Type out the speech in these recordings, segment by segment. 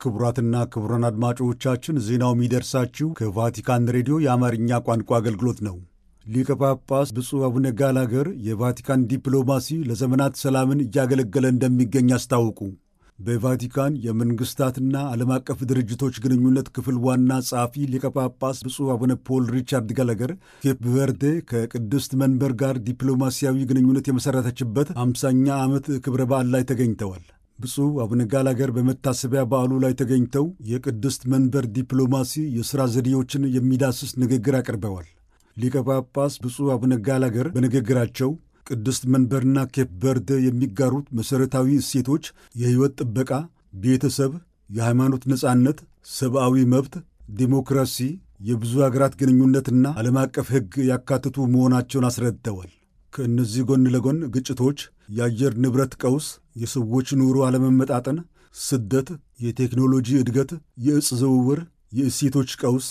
ክቡራትና ክቡራን አድማጮቻችን ዜናው የሚደርሳችሁ ከቫቲካን ሬዲዮ የአማርኛ ቋንቋ አገልግሎት ነው። ሊቀ ጳጳስ ብፁዕ አቡነ ጋላገር የቫቲካን ዲፕሎማሲ ለዘመናት ሰላምን እያገለገለ እንደሚገኝ አስታውቁ። በቫቲካን የመንግሥታትና ዓለም አቀፍ ድርጅቶች ግንኙነት ክፍል ዋና ጸሐፊ ሊቀ ጳጳስ ብፁዕ አቡነ ፖል ሪቻርድ ጋላገር ኬፕ ቨርዴ ከቅድስት መንበር ጋር ዲፕሎማሲያዊ ግንኙነት የመሠረተችበት አምሳኛ ዓመት ክብረ በዓል ላይ ተገኝተዋል። ብፁዕ አቡነ ጋላገር በመታሰቢያ በዓሉ ላይ ተገኝተው የቅድስት መንበር ዲፕሎማሲ የሥራ ዘዴዎችን የሚዳስስ ንግግር አቅርበዋል። ሊቀ ጳጳስ ብፁዕ አቡነ ጋላገር በንግግራቸው ቅድስት መንበርና ኬፕ ቨርደ የሚጋሩት መሠረታዊ እሴቶች የሕይወት ጥበቃ፣ ቤተሰብ፣ የሃይማኖት ነጻነት፣ ሰብአዊ መብት፣ ዲሞክራሲ፣ የብዙ አገራት ግንኙነትና ዓለም አቀፍ ሕግ ያካትቱ መሆናቸውን አስረድተዋል። ከእነዚህ ጎን ለጎን ግጭቶች፣ የአየር ንብረት ቀውስ፣ የሰዎች ኑሮ አለመመጣጠን፣ ስደት፣ የቴክኖሎጂ እድገት፣ የዕፅ ዝውውር፣ የእሴቶች ቀውስ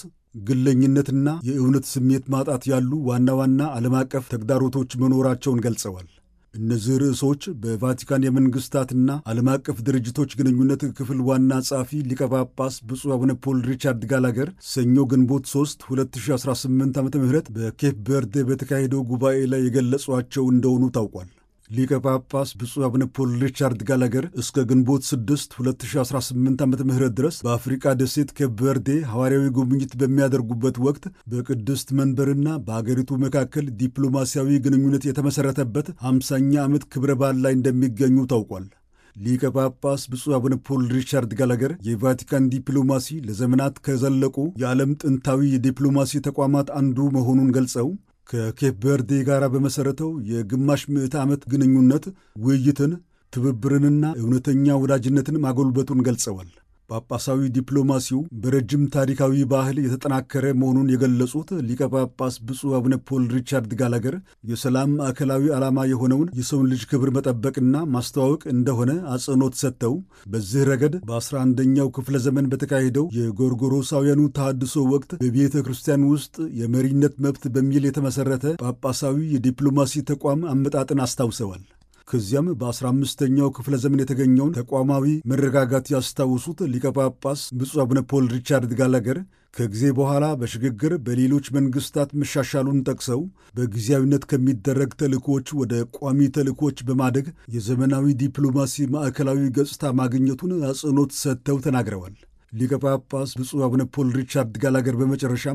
ግለኝነትና የእውነት ስሜት ማጣት ያሉ ዋና ዋና ዓለም አቀፍ ተግዳሮቶች መኖራቸውን ገልጸዋል። እነዚህ ርዕሶች በቫቲካን የመንግሥታትና ዓለም አቀፍ ድርጅቶች ግንኙነት ክፍል ዋና ጸሐፊ ሊቀ ጳጳስ ብፁዕ አቡነ ፖል ሪቻርድ ጋላገር ሰኞ ግንቦት 3 2018 ዓ ም በኬፕ ቨርዴ በተካሄደው ጉባኤ ላይ የገለጿቸው እንደሆኑ ታውቋል። ሊቀ ጳጳስ ብፁዕ አቡነ ፖል ሪቻርድ ጋላገር እስከ ግንቦት 6 2018 ዓ ም ድረስ በአፍሪቃ ደሴት ኬፕ ቨርዴ ሐዋርያዊ ጉብኝት በሚያደርጉበት ወቅት በቅድስት መንበርና በአገሪቱ መካከል ዲፕሎማሲያዊ ግንኙነት የተመሠረተበት 50ኛ ዓመት ክብረ በዓል ላይ እንደሚገኙ ታውቋል። ሊቀ ጳጳስ ብፁዕ አቡነ ፖል ሪቻርድ ጋላገር የቫቲካን ዲፕሎማሲ ለዘመናት ከዘለቁ የዓለም ጥንታዊ የዲፕሎማሲ ተቋማት አንዱ መሆኑን ገልጸው ከኬፕ ቨርዴ ጋር በመሠረተው የግማሽ ምዕተ ዓመት ግንኙነት ውይይትን፣ ትብብርንና እውነተኛ ወዳጅነትን ማጎልበቱን ገልጸዋል። ጳጳሳዊ ዲፕሎማሲው በረጅም ታሪካዊ ባህል የተጠናከረ መሆኑን የገለጹት ሊቀ ጳጳስ ብፁዕ አቡነ ፖል ሪቻርድ ጋላገር የሰላም ማዕከላዊ ዓላማ የሆነውን የሰውን ልጅ ክብር መጠበቅና ማስተዋወቅ እንደሆነ አጽንኦት ሰጥተው በዚህ ረገድ በ11ኛው ክፍለ ዘመን በተካሄደው የጎርጎሮሳውያኑ ተሃድሶ ወቅት በቤተ ክርስቲያን ውስጥ የመሪነት መብት በሚል የተመሠረተ ጳጳሳዊ የዲፕሎማሲ ተቋም አመጣጥን አስታውሰዋል። ከዚያም በ15ኛው ክፍለ ዘመን የተገኘውን ተቋማዊ መረጋጋት ያስታውሱት ሊቀ ጳጳስ ብፁዕ አቡነ ፖል ሪቻርድ ጋላገር ከጊዜ በኋላ በሽግግር በሌሎች መንግሥታት መሻሻሉን ጠቅሰው በጊዜያዊነት ከሚደረግ ተልእኮዎች ወደ ቋሚ ተልእኮዎች በማደግ የዘመናዊ ዲፕሎማሲ ማዕከላዊ ገጽታ ማግኘቱን አጽንኦት ሰጥተው ተናግረዋል። ሊቀ ጳጳስ ብፁዕ አቡነ ፖል ሪቻርድ ጋላገር በመጨረሻም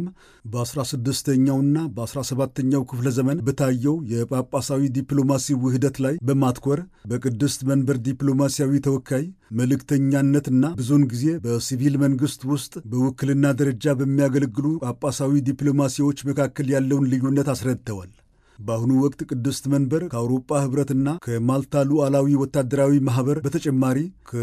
በ16ኛውና በ17ኛው ክፍለ ዘመን በታየው የጳጳሳዊ ዲፕሎማሲ ውህደት ላይ በማትኮር በቅድስት መንበር ዲፕሎማሲያዊ ተወካይ መልእክተኛነትና ብዙውን ጊዜ በሲቪል መንግሥት ውስጥ በውክልና ደረጃ በሚያገለግሉ ጳጳሳዊ ዲፕሎማሲዎች መካከል ያለውን ልዩነት አስረድተዋል። በአሁኑ ወቅት ቅድስት መንበር ከአውሮፓ ኅብረትና ከማልታ ሉዓላዊ ወታደራዊ ማኅበር በተጨማሪ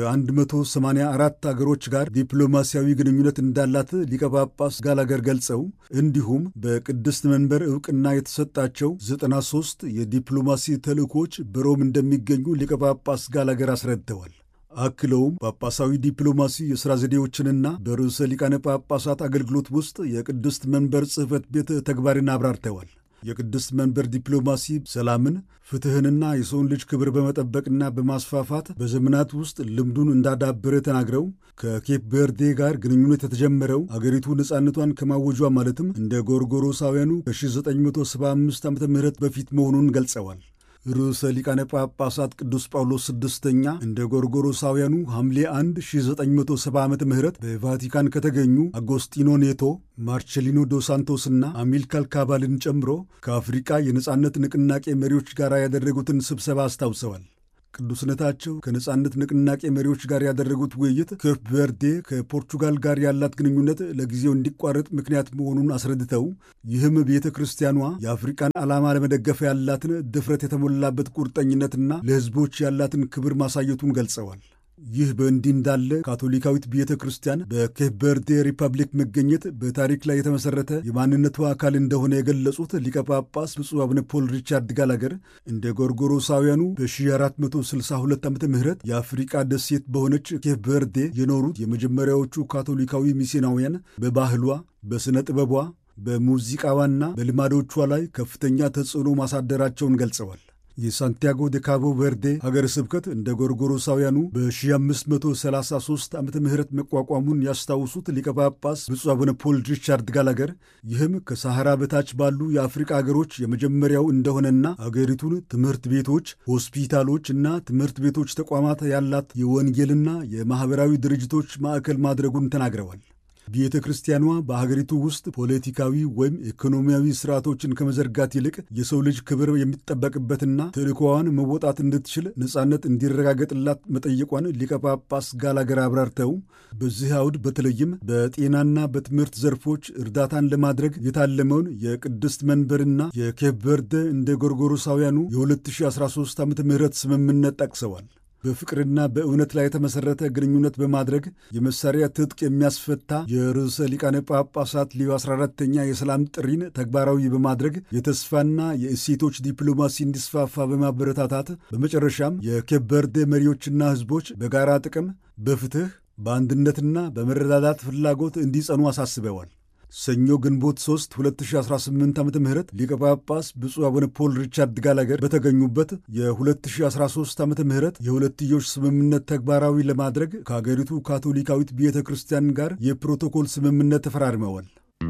ከ184 አገሮች ጋር ዲፕሎማሲያዊ ግንኙነት እንዳላት ሊቀ ጳጳስ ጋላገር ገልጸው እንዲሁም በቅድስት መንበር ዕውቅና የተሰጣቸው 93 የዲፕሎማሲ ተልእኮች በሮም እንደሚገኙ ሊቀ ጳጳስ ጋላገር አስረድተዋል። አክለውም ጳጳሳዊ ዲፕሎማሲ የሥራ ዘዴዎችንና በርዕሰ ሊቃነ ጳጳሳት አገልግሎት ውስጥ የቅድስት መንበር ጽሕፈት ቤት ተግባርን አብራርተዋል። የቅድስት መንበር ዲፕሎማሲ ሰላምን፣ ፍትሕንና የሰውን ልጅ ክብር በመጠበቅና በማስፋፋት በዘመናት ውስጥ ልምዱን እንዳዳበረ ተናግረው ከኬፕ ቨርዴ ጋር ግንኙነት የተጀመረው አገሪቱ ነፃነቷን ከማወጇ ማለትም እንደ ጎርጎሮሳውያኑ ከ1975 ዓ ም በፊት መሆኑን ገልጸዋል። ርዕሰ ሊቃነ ጳጳሳት ቅዱስ ጳውሎስ ስድስተኛ እንደ ጎርጎሮሳውያኑ ሐምሌ 1 1970 ዓ ም በቫቲካን ከተገኙ አጎስቲኖ ኔቶ፣ ማርቼሊኖ ዶ ሳንቶስና አሚልካር ካባልን ጨምሮ ከአፍሪቃ የነጻነት ንቅናቄ መሪዎች ጋር ያደረጉትን ስብሰባ አስታውሰዋል። ቅዱስነታቸው ከነጻነት ንቅናቄ መሪዎች ጋር ያደረጉት ውይይት ኬፕ ቨርዴ ከፖርቹጋል ጋር ያላት ግንኙነት ለጊዜው እንዲቋረጥ ምክንያት መሆኑን አስረድተው ይህም ቤተ ክርስቲያኗ የአፍሪቃን ዓላማ ለመደገፍ ያላትን ድፍረት የተሞላበት ቁርጠኝነትና ለሕዝቦች ያላትን ክብር ማሳየቱን ገልጸዋል። ይህ በእንዲህ እንዳለ ካቶሊካዊት ቤተ ክርስቲያን በኬፕ ቨርዴ ሪፐብሊክ መገኘት በታሪክ ላይ የተመሠረተ የማንነቷ አካል እንደሆነ የገለጹት ሊቀ ጳጳስ ብፁዕ አቡነ ፖል ሪቻርድ ጋላገር እንደ ጎርጎሮሳውያኑ በ1462 ዓ ም የአፍሪቃ ደሴት በሆነች ኬፕ ቨርዴ የኖሩት የመጀመሪያዎቹ ካቶሊካዊ ሚስዮናውያን በባህሏ፣ በሥነ ጥበቧ፣ በሙዚቃዋና በልማዶቿ ላይ ከፍተኛ ተጽዕኖ ማሳደራቸውን ገልጸዋል። የሳንቲያጎ ደ ካቦ ቨርዴ ሀገረ ስብከት እንደ ጎርጎሮሳውያኑ በ1533 ዓመተ ምህረት መቋቋሙን ያስታውሱት ሊቀ ጳጳስ ብፁዕ አቡነ ፖል ሪቻርድ ጋላገር ይህም ከሳሐራ በታች ባሉ የአፍሪቃ አገሮች የመጀመሪያው እንደሆነና አገሪቱን ትምህርት ቤቶች፣ ሆስፒታሎች እና ትምህርት ቤቶች ተቋማት ያላት የወንጌልና የማኅበራዊ ድርጅቶች ማዕከል ማድረጉን ተናግረዋል። ቤተ ክርስቲያኗ በሀገሪቱ ውስጥ ፖለቲካዊ ወይም ኢኮኖሚያዊ ስርዓቶችን ከመዘርጋት ይልቅ የሰው ልጅ ክብር የሚጠበቅበትና ተልእኮዋን መወጣት እንድትችል ነጻነት እንዲረጋገጥላት መጠየቋን ሊቀ ጳጳስ ጋላገር አብራርተው በዚህ አውድ በተለይም በጤናና በትምህርት ዘርፎች እርዳታን ለማድረግ የታለመውን የቅድስት መንበርና የኬፕ ቨርደ እንደ ጎርጎሮሳውያኑ የ2013 ዓ ም ስምምነት ጠቅሰዋል። በፍቅርና በእውነት ላይ የተመሠረተ ግንኙነት በማድረግ የመሳሪያ ትጥቅ የሚያስፈታ የርዕሰ ሊቃነ ጳጳሳት ሊዮ 14ተኛ የሰላም ጥሪን ተግባራዊ በማድረግ የተስፋና የእሴቶች ዲፕሎማሲ እንዲስፋፋ በማበረታታት በመጨረሻም የኬፕ ቨርዴ መሪዎችና ሕዝቦች በጋራ ጥቅም፣ በፍትሕ፣ በአንድነትና በመረዳዳት ፍላጎት እንዲጸኑ አሳስበዋል። ሰኞ ግንቦት 3 2018 ዓ ም ሊቀ ጳጳስ ብፁዕ አቡነ ፖል ሪቻርድ ጋላገር በተገኙበት የ2013 ዓ ም የሁለትዮሽ ስምምነት ተግባራዊ ለማድረግ ከአገሪቱ ካቶሊካዊት ቤተ ክርስቲያን ጋር የፕሮቶኮል ስምምነት ተፈራርመዋል።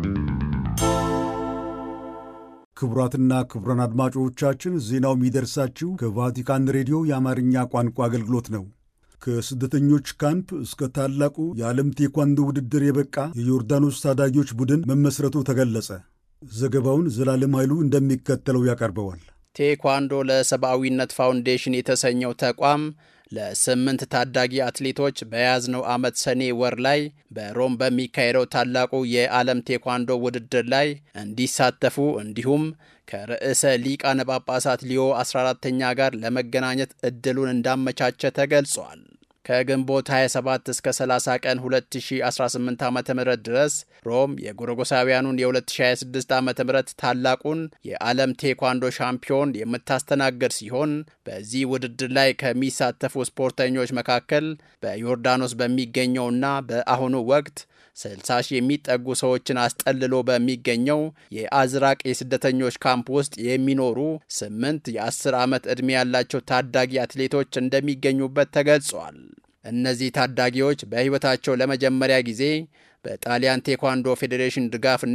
ክቡራትና ክቡራን አድማጮቻችን ዜናው የሚደርሳችሁ ከቫቲካን ሬዲዮ የአማርኛ ቋንቋ አገልግሎት ነው። ከስደተኞች ካምፕ እስከ ታላቁ የዓለም ቴኳንዶ ውድድር የበቃ የዮርዳኖስ ታዳጊዎች ቡድን መመስረቱ ተገለጸ። ዘገባውን ዘላለም ኃይሉ እንደሚከተለው ያቀርበዋል። ቴኳንዶ ለሰብአዊነት ፋውንዴሽን የተሰኘው ተቋም ለስምንት ታዳጊ አትሌቶች በያዝነው ዓመት ሰኔ ወር ላይ በሮም በሚካሄደው ታላቁ የዓለም ቴኳንዶ ውድድር ላይ እንዲሳተፉ እንዲሁም ከርዕሰ ሊቃነ ጳጳሳት ሊዮ 14ተኛ ጋር ለመገናኘት እድሉን እንዳመቻቸ ተገልጿል። ከግንቦት 27 እስከ 30 ቀን 2018 ዓ ም ድረስ ሮም የጎረጎሳውያኑን የ2026 ዓ ም ታላቁን የዓለም ቴኳንዶ ሻምፒዮን የምታስተናግድ ሲሆን በዚህ ውድድር ላይ ከሚሳተፉ ስፖርተኞች መካከል በዮርዳኖስ በሚገኘውና በአሁኑ ወቅት 60 ሺህ የሚጠጉ ሰዎችን አስጠልሎ በሚገኘው የአዝራቅ የስደተኞች ካምፕ ውስጥ የሚኖሩ ስምንት የ10 ዓመት ዕድሜ ያላቸው ታዳጊ አትሌቶች እንደሚገኙበት ተገልጿል። እነዚህ ታዳጊዎች በሕይወታቸው ለመጀመሪያ ጊዜ በጣሊያን ቴኳንዶ ፌዴሬሽን ድጋፍና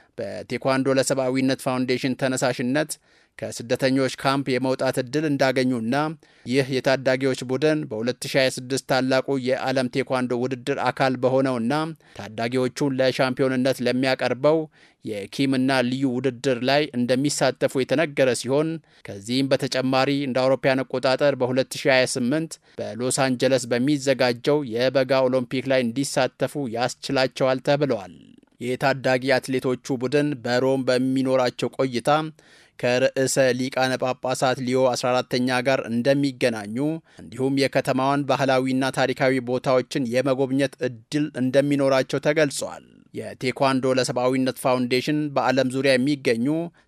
በቴኳንዶ ለሰብአዊነት ፋውንዴሽን ተነሳሽነት ከስደተኞች ካምፕ የመውጣት ዕድል እንዳገኙና ይህ የታዳጊዎች ቡድን በ2026 ታላቁ የዓለም ቴኳንዶ ውድድር አካል በሆነውና ታዳጊዎቹን ለሻምፒዮንነት ለሚያቀርበው የኪምና ልዩ ውድድር ላይ እንደሚሳተፉ የተነገረ ሲሆን ከዚህም በተጨማሪ እንደ አውሮፓውያን አቆጣጠር በ2028 በሎስ አንጀለስ በሚዘጋጀው የበጋ ኦሎምፒክ ላይ እንዲሳተፉ ያስችላቸዋል ተብለዋል። የታዳጊ አትሌቶቹ ቡድን በሮም በሚኖራቸው ቆይታ ከርዕሰ ሊቃነ ጳጳሳት ሊዮ 14ተኛ ጋር እንደሚገናኙ እንዲሁም የከተማዋን ባህላዊና ታሪካዊ ቦታዎችን የመጎብኘት እድል እንደሚኖራቸው ተገልጿል። የቴኳንዶ ለሰብአዊነት ፋውንዴሽን በዓለም ዙሪያ የሚገኙ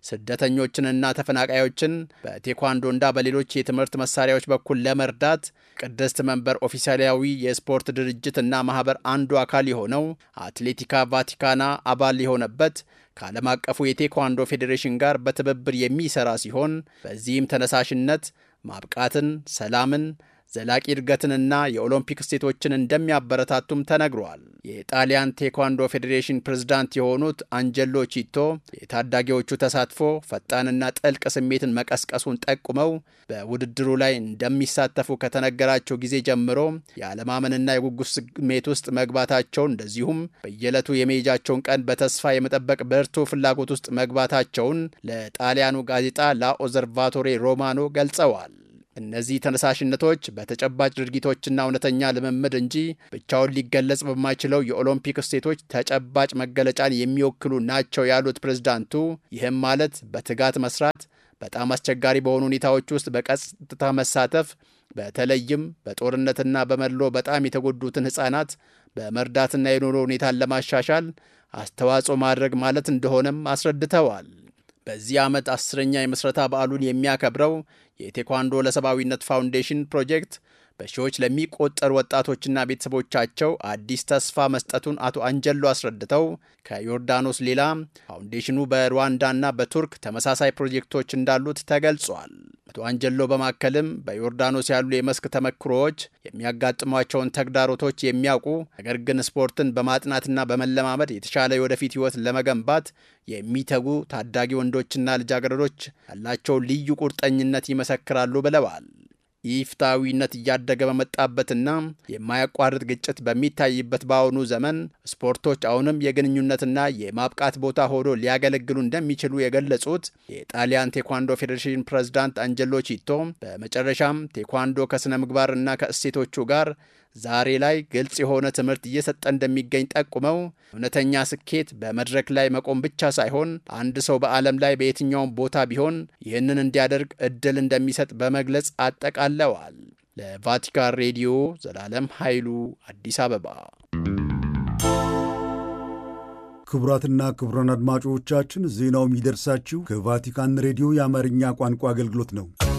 ስደተኞችንና ተፈናቃዮችን በቴኳንዶና በሌሎች የትምህርት መሳሪያዎች በኩል ለመርዳት ቅድስት መንበር ኦፊሳላዊ የስፖርት ድርጅትና ማህበር አንዱ አካል የሆነው አትሌቲካ ቫቲካና አባል የሆነበት ከዓለም አቀፉ የቴኳንዶ ፌዴሬሽን ጋር በትብብር የሚሰራ ሲሆን በዚህም ተነሳሽነት ማብቃትን፣ ሰላምን ዘላቂ እድገትንና የኦሎምፒክ ስቴቶችን እንደሚያበረታቱም ተነግሯል። የጣሊያን ቴኳንዶ ፌዴሬሽን ፕሬዝዳንት የሆኑት አንጀሎ ቺቶ የታዳጊዎቹ ተሳትፎ ፈጣንና ጥልቅ ስሜትን መቀስቀሱን ጠቁመው በውድድሩ ላይ እንደሚሳተፉ ከተነገራቸው ጊዜ ጀምሮ የአለማመንና የጉጉት ስሜት ውስጥ መግባታቸውን እንደዚሁም በየዕለቱ የመሄጃቸውን ቀን በተስፋ የመጠበቅ ብርቱ ፍላጎት ውስጥ መግባታቸውን ለጣሊያኑ ጋዜጣ ላ ኦዘርቫቶሬ ሮማኖ ገልጸዋል። እነዚህ ተነሳሽነቶች በተጨባጭ ድርጊቶችና እውነተኛ ልምምድ እንጂ ብቻውን ሊገለጽ በማይችለው የኦሎምፒክ ስቴቶች ተጨባጭ መገለጫን የሚወክሉ ናቸው ያሉት ፕሬዝዳንቱ፣ ይህም ማለት በትጋት መስራት፣ በጣም አስቸጋሪ በሆኑ ሁኔታዎች ውስጥ በቀጥታ መሳተፍ፣ በተለይም በጦርነትና በመድሎ በጣም የተጎዱትን ሕፃናት በመርዳትና የኑሮ ሁኔታን ለማሻሻል አስተዋጽኦ ማድረግ ማለት እንደሆነም አስረድተዋል። በዚህ ዓመት አስረኛ የምስረታ በዓሉን የሚያከብረው የቴኳንዶ ለሰብአዊነት ፋውንዴሽን ፕሮጀክት በሺዎች ለሚቆጠሩ ወጣቶችና ቤተሰቦቻቸው አዲስ ተስፋ መስጠቱን አቶ አንጀሎ አስረድተው ከዮርዳኖስ ሌላ ፋውንዴሽኑ በሩዋንዳና በቱርክ ተመሳሳይ ፕሮጀክቶች እንዳሉት ተገልጿል። አቶ አንጀሎ በማከልም በዮርዳኖስ ያሉ የመስክ ተመክሮዎች የሚያጋጥሟቸውን ተግዳሮቶች የሚያውቁ ነገር ግን ስፖርትን በማጥናትና በመለማመድ የተሻለ የወደፊት ሕይወት ለመገንባት የሚተጉ ታዳጊ ወንዶችና ልጃገረዶች ያላቸውን ልዩ ቁርጠኝነት ይመሰክራሉ ብለዋል። ኢፍትሐዊነት እያደገ በመጣበትና የማያቋርጥ ግጭት በሚታይበት በአሁኑ ዘመን ስፖርቶች አሁንም የግንኙነትና የማብቃት ቦታ ሆኖ ሊያገለግሉ እንደሚችሉ የገለጹት የጣሊያን ቴኳንዶ ፌዴሬሽን ፕሬዝዳንት አንጀሎ ቺቶ በመጨረሻም ቴኳንዶ ከሥነ ምግባርና ከእሴቶቹ ጋር ዛሬ ላይ ግልጽ የሆነ ትምህርት እየሰጠ እንደሚገኝ ጠቁመው እውነተኛ ስኬት በመድረክ ላይ መቆም ብቻ ሳይሆን አንድ ሰው በዓለም ላይ በየትኛውም ቦታ ቢሆን ይህንን እንዲያደርግ እድል እንደሚሰጥ በመግለጽ አጠቃለዋል። ለቫቲካን ሬዲዮ ዘላለም ኃይሉ አዲስ አበባ። ክቡራትና ክቡራን አድማጮቻችን ዜናው የሚደርሳችሁ ከቫቲካን ሬዲዮ የአማርኛ ቋንቋ አገልግሎት ነው።